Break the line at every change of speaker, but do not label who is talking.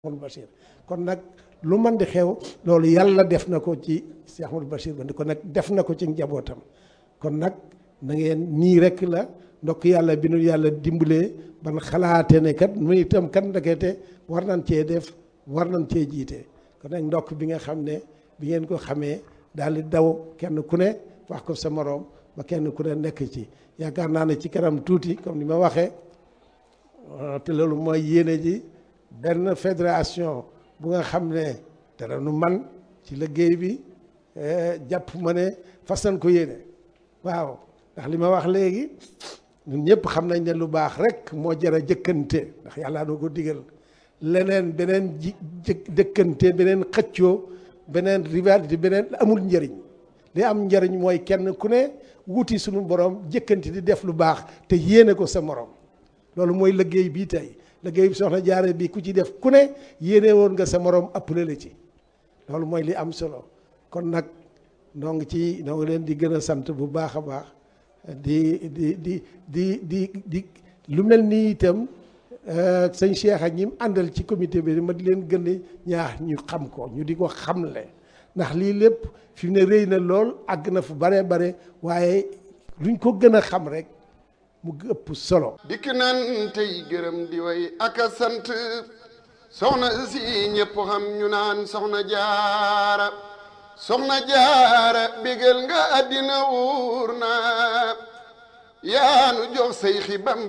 Ahmadou Bachir kon nag lu mën di xew loolu yàlla def na ko ci Cheikh Ahmadou Bachir ba kon nag def na ko ci njabootam kon nag na ngeen nii rek la ndokk yàlla bi nu yàlla dimbalee ban xalaate ne kat mu itam kat ndekete war nañ cee def war nañ cee jiite kon nag ndokk bi nga xam ne bi ngeen ko xamee daal di daw kenn ku ne wax ko sa moroom ba kenn ku ne nekk ci yaakaar naa ne ci kanam tuuti comme ni ma waxee te loolu mooy yéene ji benn fédération bu nga xam ne dara nu man ci liggéey bi jàpp ma ne fas nañ ko yéene waaw ndax li ma wax léegi ñun ñëpp xam nañ ne lu baax rek moo jar a jëkkante ndax yàlla doo ko digal leneen beneen ji jëkkante beneen xëccoo beneen rivalité beneen amul njëriñ li am njëriñ mooy kenn ku ne wuti suñu borom jëkkante di def lu baax te yéene ko sa morom loolu mooy liggéey bii tey liggéey bi soxna jaare bi ku ci def ku ne yéene woon nga sa morom appelé la ci loolu mooy li am solo kon nag noo ngi ci noo ngi leen di gën a sant bu baax a baax di di di di di di lu mel nii itam sëñ Cheikh ak ñi mu àndal ci comité bi ma di leen gën a ñaax ñu xam ko ñu di ko xamle ndax lii lépp fi mu ne rëy na lool àgg na fu bare bare waaye luñ ko gën a xam rek mu ëpp solo
dikk nan tey gërëm di way ak a sant soxna si ñëpp xam ñu naan soxna jaara soxna jaara bégal nga àddina wuur na yaanu jox say xi bamba